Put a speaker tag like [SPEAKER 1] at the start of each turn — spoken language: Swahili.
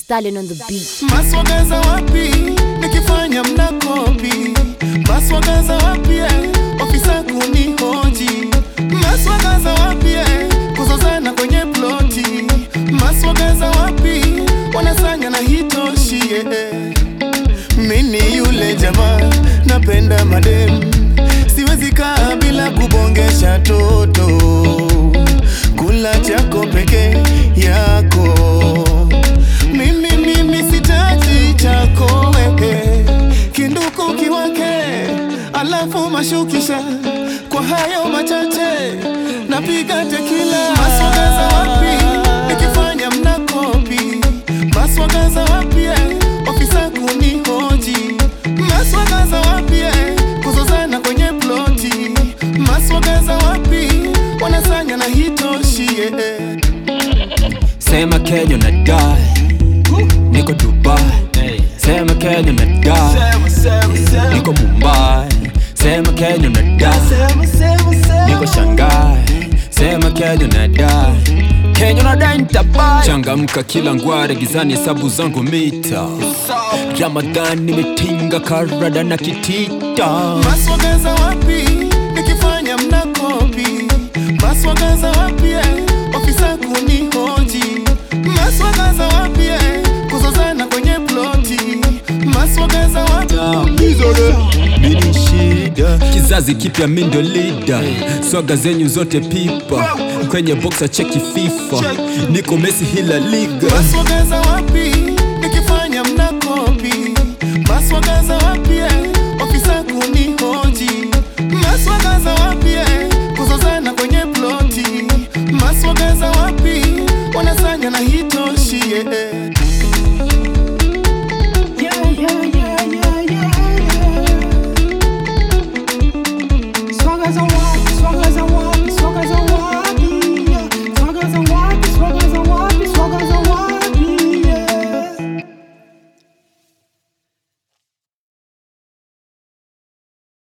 [SPEAKER 1] Stallion on the beat.
[SPEAKER 2] Maswagaza wapi nikifanya mnakopi? Maswagaza wapi eh, ofisa kunihoji? Maswagaza wapi eh, kuzozana kwenye ploti? Maswagaza wapi wanasanya na hitoshi eh. Mini yule jamaa napenda madem, siwezi kaa bila kubongesha toto, kula chako peke yako mimi mimi sitaji chako wewe, kinduku kiwake, alafu mashukisha kwa hayo machache, napiga tekila. Maswagaza wapi nikifanya mnakopi? Maswagaza wapi eh, ofisa kunihoji? Maswagaza wapi eh, kuzozana kwenye ploti? Maswagaza wapi wanasanya na hitoshi eh.
[SPEAKER 3] Sema Kenya na die Niko Dubai Sema Kenya na die Niko Mumbai Sema Kenya na die Niko Shanghai Sema Kenya na die Kenya na die nitabai Changamka kila ngware gizani hesabu zangu mita Ramadhani nimetinga karada na kitita
[SPEAKER 2] Maswagaza wapi nikifanya mnakopi? Maswagaza wapi eh, ofisa kunihoji? Maswagaza wapi eh, kuzozana kwenye ploti? Maswagaza wapi
[SPEAKER 3] Mini shida kizazi kipya mi ndio lida swaga zenyu zote pipa kwenye boxa cheki fifa niko mesi hila liga
[SPEAKER 2] Maswagaza wapi nikifanya mnakopi? Maswagaza wapi eh, ofisa kunihoji? Maswagaza wapi eh, kuzozana kwenye ploti? Maswagaza wapi wanasanya na hitoshi?